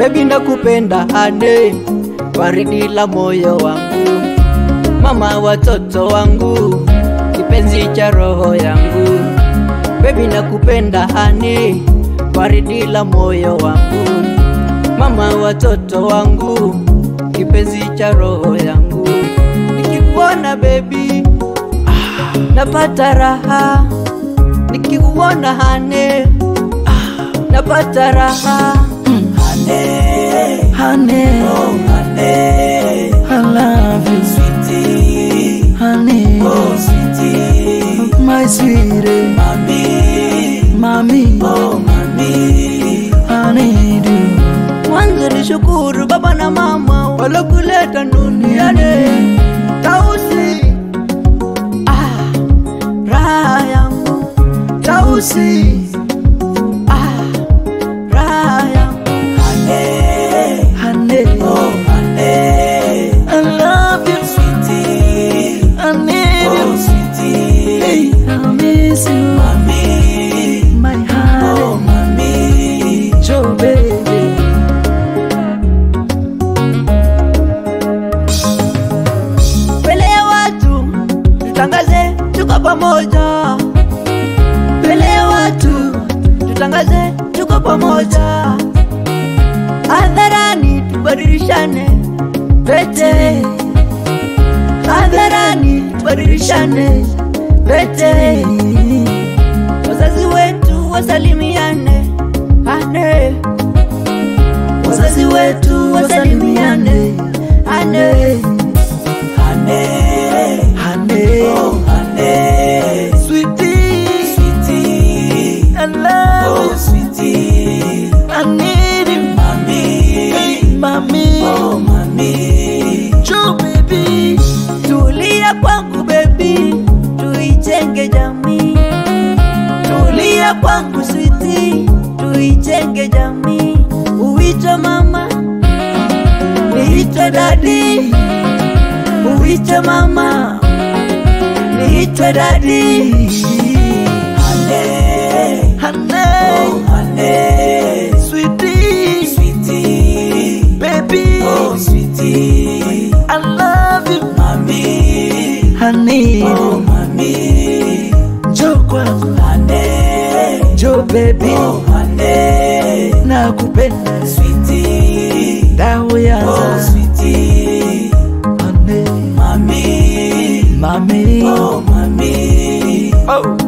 Baby nakupenda hane, waridi la moyo wangu, mama watoto wangu, kipenzi cha roho yangu. Baby nakupenda hane, waridi la moyo wangu, mama watoto wangu, kipenzi cha roho yangu. Nikikuona baby, ah, napata raha, nikikuona hane, ah, napata raha. Honey, Honey, oh honey, I love you, sweetie, honey, oh sweetie, my sweetie, mami, mami, oh mami, I need you. Mwanzo ni shukuru baba na mama walokuleta duniani. Tausi, ah, raha yangu, Tausi, ah, raha yangu, honey, honey, oh honey, I love you, sweetie, I need oh you, sweetie, I miss you, mami, my oh honey, mami, Joe baby. Mbele ya watu tutangaze tuko pamoja, mbele ya watu tutangaze tuko pamoja, hadharani tubadilishane pete, hadharani tubadilishane pete, wazazi wetu wasalimiane ane, wazazi wetu wasalimiane ane, honey, ane. oh honey, Sweetie, sweetie, I love oh sweetie, you. I need you, mami, mami. oh mami, True baby, tulia kwangu baby, tuijenge jamii. Tulia kwangu sweetie, tuijenge jamii. Uitwe mama, niitwe dadi. Uitwe mama, niitwe dadi. honey, Honey, oh honey, sweetie, sweetie, baby, oh sweetie, I love you. mami, Honey, oh mami, njoo kwangu, honey, njoo baby, oh honey, nakupenda sweetie, dawa oh yanza sweetie, honey, mami, mami, oh mami, oh